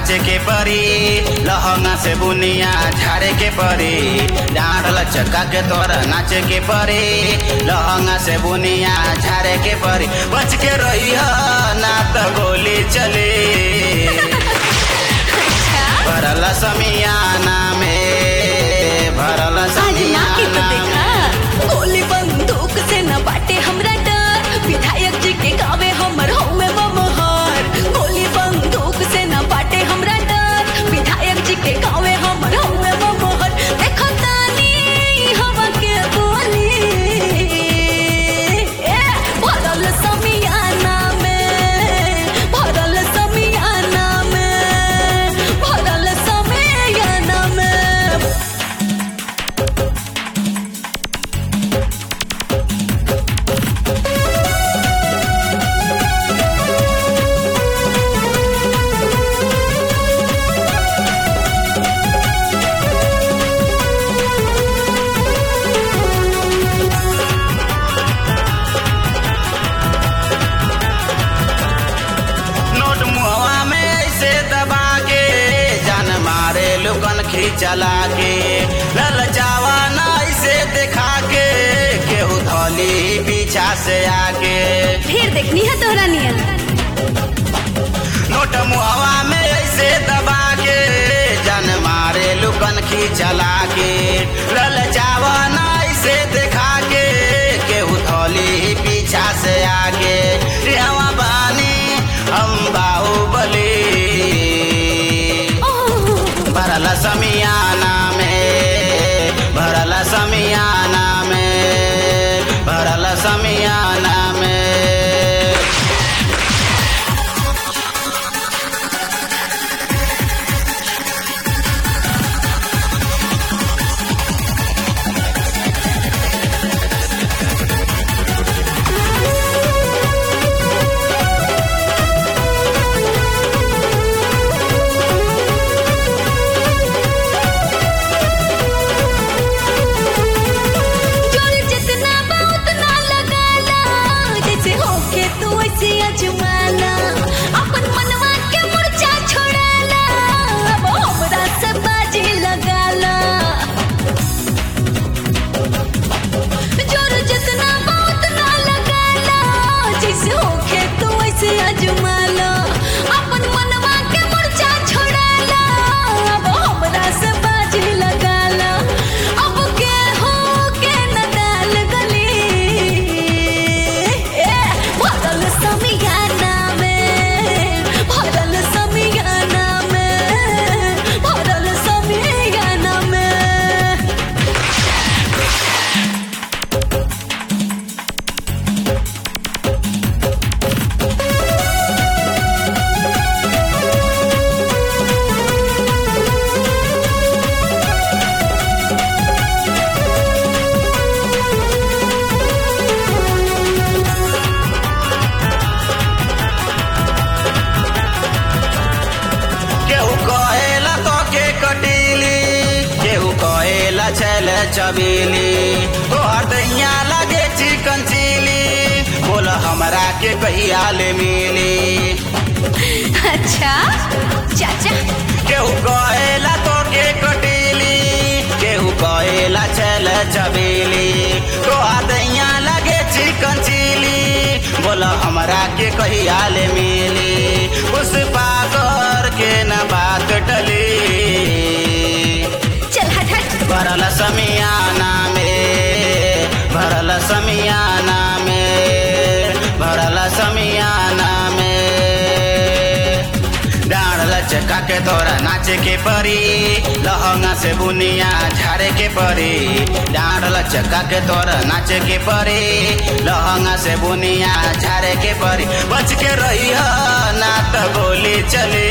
नाचे के परी लहंगा से बुनिया झाड़े के परी डांड लचका के तोरा नाचे के परी लहंगा से बुनिया झाड़े के परी बच के रही ना तो गोली चली भरल समियाना में भरल आज ना के तो समियाना में देखा गोली बंदूक से न बाटे हमरा डर विधायक जी के गावे हमर हौवे बमहर गोली बंदूक से न बाटे हमरा डर विधायक जी के गावे हमर हौवे बमहर देखो तानी हवा के बोली ए भरल समियाना में भरल समियाना में भरल समियाना में नोट मुहवा में ऐसे दबा के जान मारे लुकन खींचला के ललचावा ना ऐसे दिखा के केहू धोली पीछा से आके फिर देखनी है तोहरा नियन नोट मुहवा में ऐसे दबा के जान मारे लुकन खींचला के ललचावा ना ऐसे दिखा के केहू धोली पीछा से आके रेवा बानी हम बाहुबली भरल समियाना में भरल समियाना में भरल समियाना में जोर जितना बा उतना लगाना जैसे होके तू वैसे अजमाना अपन मनवा के मुरझा छोड़ाना अब हमरा से बाजी लगाना जोर जितना बा उतना लगाना जैसे होके तू वैसे अजमाना अपन मनवा के मुरझा छोड़ाना अब हमरा से बाजी लगाना अब के हो के न डाल गली ए भरल समियाना में भरल समियाना में भरल समियाना में केहू कहेला तो के कटीली केहू कहेला छल चबीली तोहर दैया लगे चिकन चिली बोल हमरा के कहिया ले मिली अच्छा चाचा केहू कहेला तो के कटीली केहू कहेला छल चबीली तोहर दैया लगे चिकन चिली बोल हमरा के कहिया ले मिली पुष्पा कर के न बात टली चल हट हट भरल समियाना में भरल समियाना में भरल समियाना में डांड लचका के तोरा नाचे के परी लहंगा से बुनिया झाड़े के परी डांड लचका के तोरा नाचे के परी लहंगा से बुनिया झाड़े के परी बच के रही ना तो गोली चली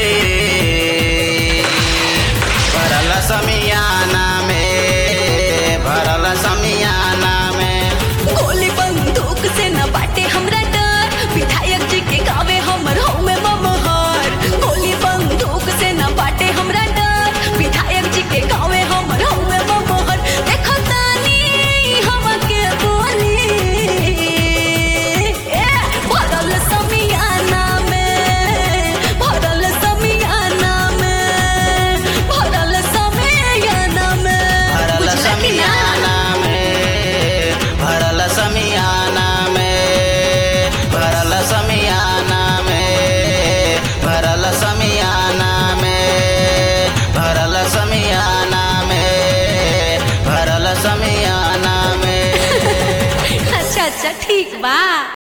भरल समियाना में भरल समियाना में गोली बंदूक से न बाटे हमरा डर विधायक जी के गावे हमर हौवे ममहर गोली बंदूक से न बाटे हमरा डर विधायक जी के गावे हमर हौवे ममहर देखो तानी हवा के बोली ए भरल समियाना में भरल समियाना में अच्छा ठीक बा